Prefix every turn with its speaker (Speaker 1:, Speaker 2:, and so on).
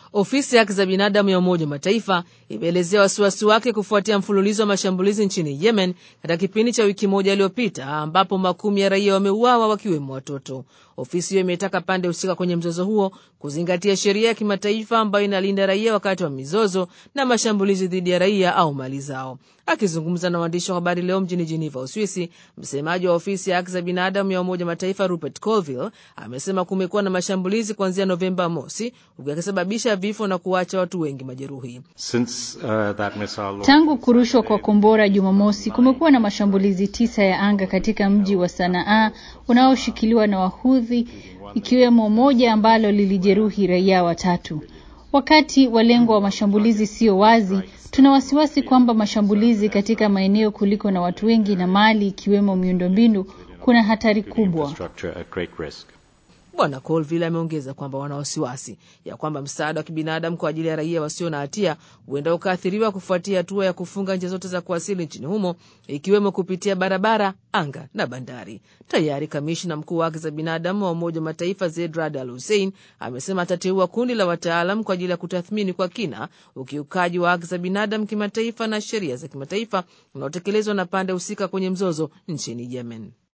Speaker 1: Ofisi ya haki za binadamu ya Umoja wa Mataifa imeelezea wasiwasi wake kufuatia mfululizo wa mashambulizi nchini Yemen katika kipindi cha wiki moja iliyopita, ambapo makumi ya raia wameuawa wakiwemo watoto. Ofisi hiyo imetaka pande husika kwenye mzozo huo kuzingatia sheria ya kimataifa ambayo inalinda raia wakati wa mizozo na mashambulizi dhidi ya raia au mali zao. Akizungumza na waandishi wa habari leo mjini Geneva, Uswisi, msemaji wa ofisi ya haki za binadamu ya Umoja wa Mataifa Rupert Colville amesema kumekuwa na mashambulizi kuanzia Novemba mosi, huku yakisababisha vifo na kuwacha watu wengi majeruhi.
Speaker 2: Since, uh, that missile...
Speaker 3: Tangu kurushwa kwa kombora Jumamosi, kumekuwa na mashambulizi tisa ya anga katika mji wa Sanaa unaoshikiliwa na Wahudhi, ikiwemo moja ambalo lilijeruhi raia watatu. Wakati walengwa wa mashambulizi sio wazi, tuna wasiwasi kwamba mashambulizi katika maeneo kuliko na watu wengi na mali ikiwemo miundombinu kuna hatari kubwa.
Speaker 1: Bwana Colville ameongeza kwamba wana wasiwasi ya kwamba msaada wa kibinadamu kwa ajili ya raia wasio na hatia huenda ukaathiriwa kufuatia hatua ya kufunga njia zote za kuwasili nchini humo ikiwemo kupitia barabara, anga na bandari. Tayari kamishna mkuu wa haki za binadamu wa Umoja wa Mataifa Zeid Rad Al Hussein amesema atateua kundi la wataalam kwa ajili ya kutathmini kwa kina ukiukaji wa haki za binadamu kimataifa na sheria za kimataifa unaotekelezwa na pande husika kwenye mzozo nchini Yemen.